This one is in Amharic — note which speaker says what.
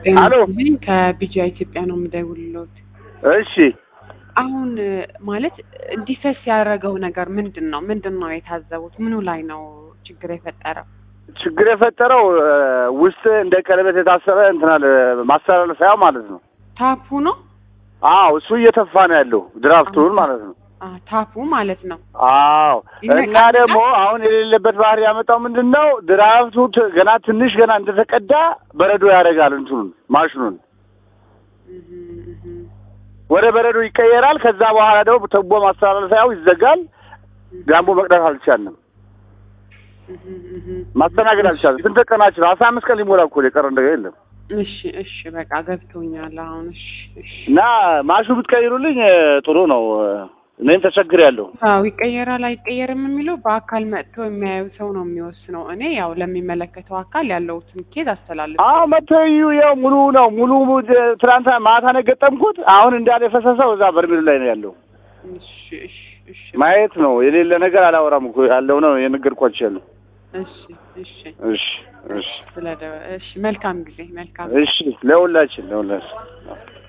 Speaker 1: ጤና
Speaker 2: አሎ።
Speaker 1: ይስጥልኝ ከቢጂአ ኢትዮጵያ ነው የምደውልልዎት።
Speaker 2: እሺ
Speaker 1: አሁን እ፣ ማለት እንዲፈስ ያደረገው ነገር ምንድን ነው? ምንድን ነው የታዘቡት? ምኑ ላይ ነው ችግር የፈጠረው?
Speaker 2: ችግር የፈጠረው እ፣ ውስጥ እንደ ቀለበት የታሰረ እንትናል ማስተላለፊያ ማለት ነው።
Speaker 1: ታፑ ነው?
Speaker 2: አዎ እሱ እየተፋ ነው ያለው ድራፍቱን ማለት ነው።
Speaker 1: አ ታፑ ማለት ነው።
Speaker 2: አዎ
Speaker 1: ይነቃል?
Speaker 2: እና ደግሞ አሁን የሌለበት ባህሪ ያመጣው ምንድን ነው? ድራፍቱ ት- ገና ትንሽ ገና እንደተቀዳ በረዶ ያደርጋል እንትኑን ማሽኑን
Speaker 1: እህ፣ እህ፣
Speaker 2: ወደ በረዶ ይቀየራል። ከዛ በኋላ ደግሞ ተቦ ማስተላለፊያው ይዘጋል። ዳምቦ መቅዳት አልቻልንም፣
Speaker 1: እህ፣ እህ።
Speaker 2: ማስተናገድ አልቻልንም። ስንት ቀናችን? አስራ አምስት ቀን ሊሞላ እኮ የቀረ ነገር የለም።
Speaker 1: እሺ፣ እሺ፣ በቃ ገብቶኛል አሁን። እሺ፣ እሺ።
Speaker 2: እና ማሽኑ ብትቀይሩልኝ እ፣ ጥሩ ነው። እ፣ እኔም ተቸግሬያለሁ።
Speaker 1: አዎ ይቀየራል አይቀየርም የሚለው በአካል መጥቶ የሚያየው ሰው ነው የሚወስነው። እኔ ያው ለሚመለከተው አካል ያለውትን ኬዝ አስተላልፍ
Speaker 2: አዎ መተዩ ያው ሙሉ ነው ሙሉ እ፣ ትናንትና ማታ ነው የገጠምኩት። አሁን እንዳለ የፈሰሰው እዛ በርሜሉ ላይ ነው ያለው።
Speaker 1: እሺ፣ እሺ፣ እሺ፣
Speaker 2: ማየት ነው የሌለ ነገር አላወራም እኮ ያለው ነው የነገርኳቸው ያለው።
Speaker 1: እሺ፣ እሺ።
Speaker 2: እሺ እሺ
Speaker 1: ስለደ እሺ፣ መልካም ጊዜ መልካም
Speaker 2: እሺ ለሁላችን ለሁላችን